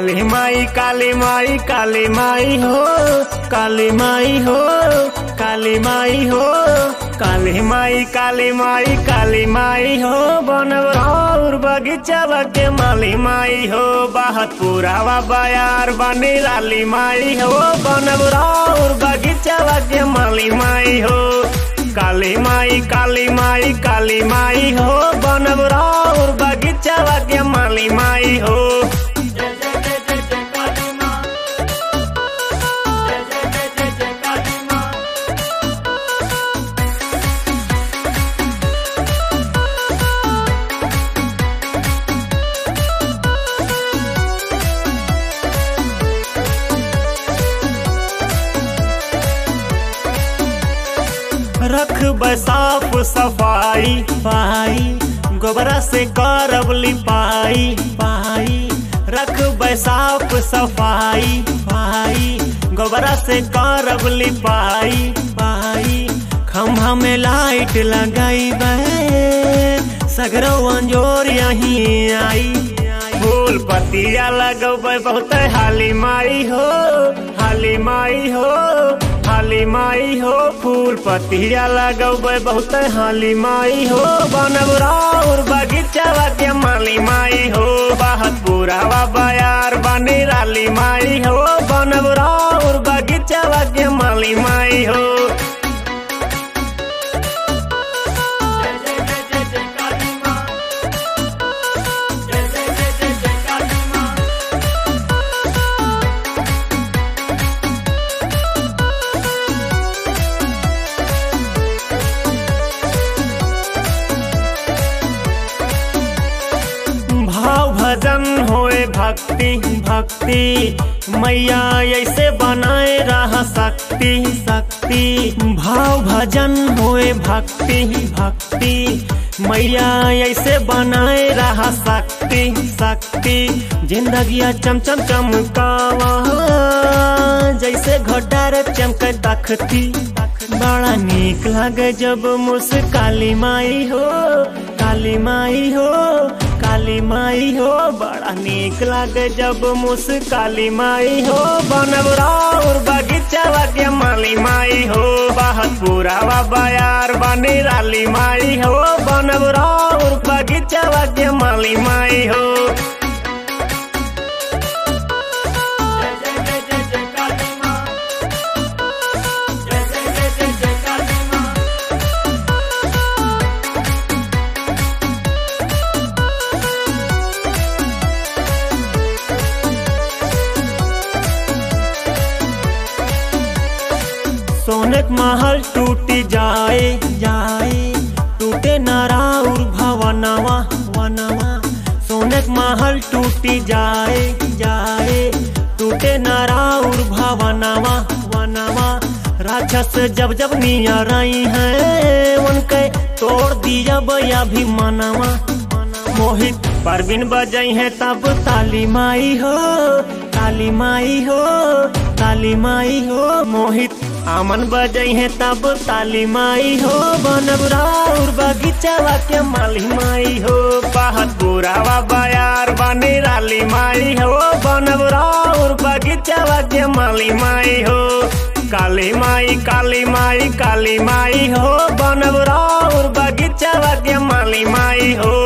काली माई काली माई काली माई हो काली माई हो काली माई हो काली माई काली माई काली माई हो बनवर बगीचा के माली माई हो बाहत पुरावा बयार बनी लाली माई हो बनवर बगीचा के माली माई हो काली माई काली माई काली माई हो बनवर बगीचा के माली माई हो रख बसाफ सफाई पाई गोबरा से करब लिपाई पाई रख बसाफ सफाई पाई गोबरा से करब लिपाई पाई खम्भा में लाइट लगाई सगरो अंजोर यहीं आई फूल पतिया लगबै बहुत हाली माई हो हाली माई हो हाली माई हो फूल पतिया लगबै बहुत हाली माई हो बनबराउर बगीचा के माली माई हो बाहत पुरावा बयार बनी राली माई हो बनबराउर बगीचा के माली माई हो भाव भजन होए भक्ति भक्ति मैया ऐसे बनाए रहा शक्ति शक्ति भाव भजन होए भक्ति भक्ति मैया ऐसे बनाए रहा शक्ति शक्ति जिंदगिया चम चम चमकावा जैसे घटार चमक तखती बड़ा नीक लगे जब मुस्काली माई हो काली माई हो काली माई हो बड़ा नीक लागे जब मुस्काली माई हो बनबराउर बगीचा के माली माई हो बाहत पुरावा बयार बनी राली माई हो बनबराउर बगीचा के माली माई हो सोनक महल टूट जाए जाए टूटे नाराउर भवनवा वनवा सोनक महल टूट जाए जाए टूटे नाराउर भवनवा वनवा राक्षस जब जब नियर आई है उनके तोड़ दिया बया भी मनवा मोहित परवीन बजई है तब ताली माई हो काली माई हो काली माई हो मोहित आमन बजई है तब ताली माई हो बनबराउर बगीचा के माली माई हो बाहत बुरावा बयार बनी राली माई हो बनबराउर बगीचा के माली माई हो काली माई काली माई काली माई हो बनबराउर बगीचा के माली माई हो